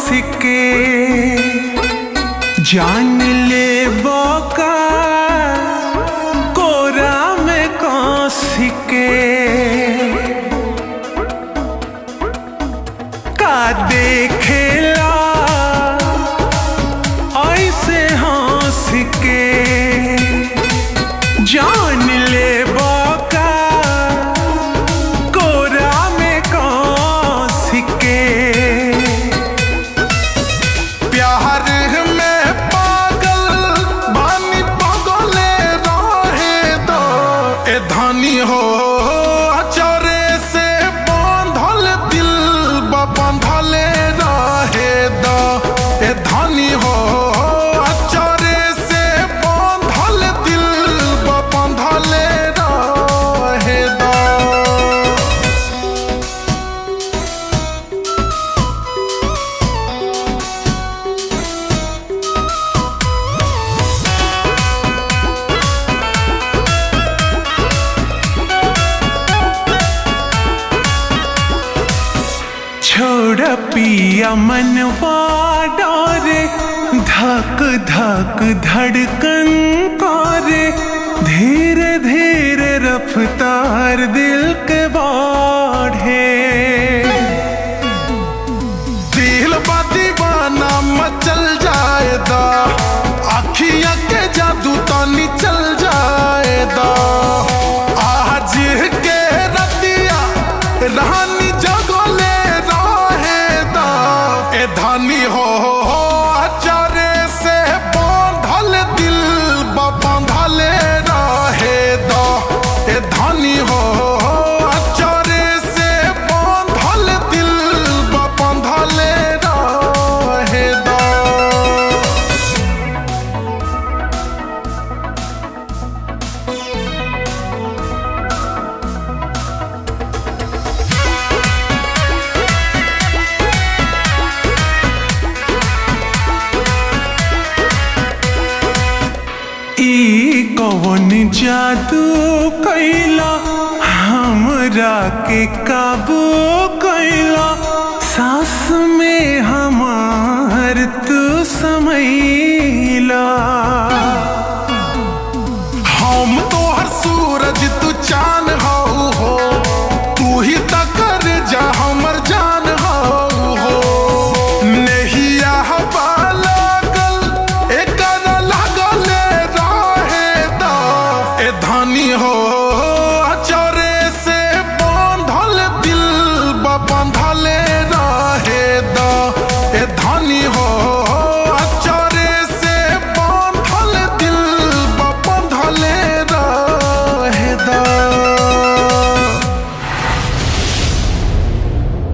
के जान ले बका कोरा में कौस के का देखेला ऐसे हंस के जान ले बका कोरा में कौस के प्यार में पागल बानी पागले रहे दो ए धनी हो अचरे से बांधल दिल बा बांधले रहे दो ए धनी हो अचरे से बांधल दिल बा बांधले रहे दो छोड़ पिया मनवा डोरे धक धक धड़कन करे धीरे धीरे रफ्तार दिल के बाढ़े दिल बा दीवाना मचल जाएदा अखियां के जादू तानी चल जाएदा आज के रतिया रानी जगले रहेदा ए धानी हो अचारे से बांधल दिल बा बांधले रहेदा ए धानी हो अचारे से बांधल दिल बा बांधले रहेदा ई कवन जादू कैला हमरा के काबू